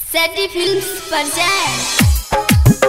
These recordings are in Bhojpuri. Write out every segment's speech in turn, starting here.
सैटी फिल्म्स पर जाएं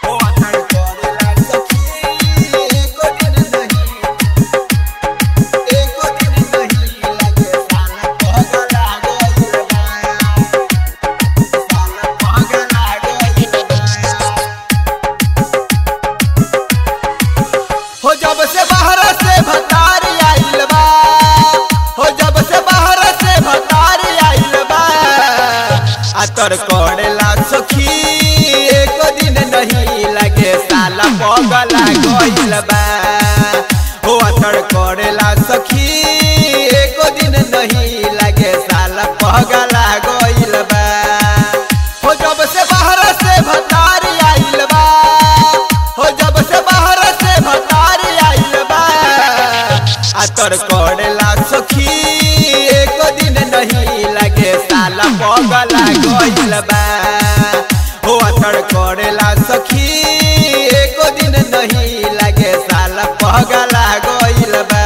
हो जब से बाहर से भतार आइल बा हो जब से बाहर से भतार आइल बा आ तोर कोड़ला सखी एक दिन नहीं लगे साला पगला गइल बा हो तोर कोड़ला सखी एक दिन नहीं लगे साला पगला गइल बा हो जब से बाहर से भतार आइल बा हो जब से बाहर से भतार आइल बा आ तोर कोड़ला सखी एक दिन नहीं लगे साला पगला गइल बा हो तोर कोड़ला सखी एक दिन नहीं लगे साला पगला गइल बा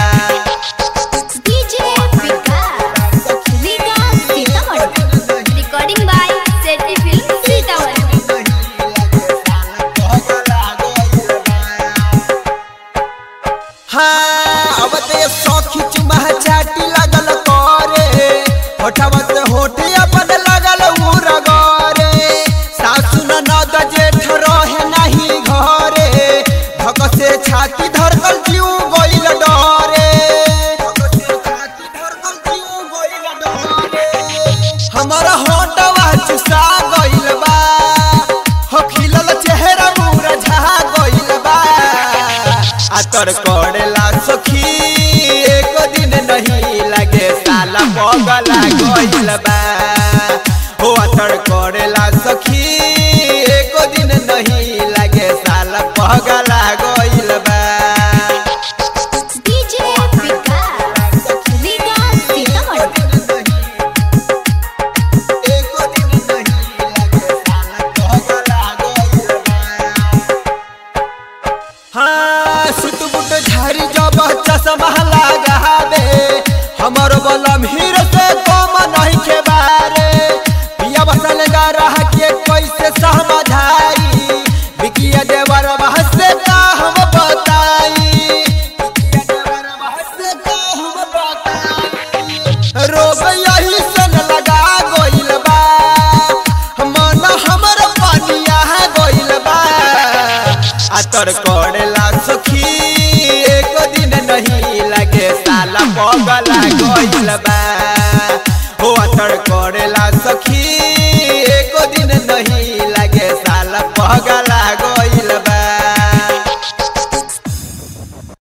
DJ Vikas Vikas Sitamarhi recording by सैटी फिल्म सीतामढ़ी हाँ अब ते सौखी चुमा चाटी लगल करे होठवा से होठ अपन लगल उरगरे सासु ननद जेठ रहे नहीं घरे धक से छाती धरकल जीव गइल डरे धक से छाती धरकल जीव गइल डरे हमारा होठवा चुसा गइल बा हो खिलल चेहरा मुरझा गइल बा आ तोर कोड़ला सखी एक दिन नहीं लगे साला पगला गइल बा हो तोर कोड़ला सखी एक दिन नहीं लगे साला पगला गइल बा डीजे विकास विकास सीतामढ़ी हाँ सुट बुट झारी जब चश्मा लगावे हमर बलम हीर से कम नहीं के बारे पिया बसल रह के कैसे समझाई बिकिया देवर से का हम बताई बिकिया देवर से का हम बताई रोग यही सन लगा गइल बा मन हमर पानिया गइल बा आ तोर को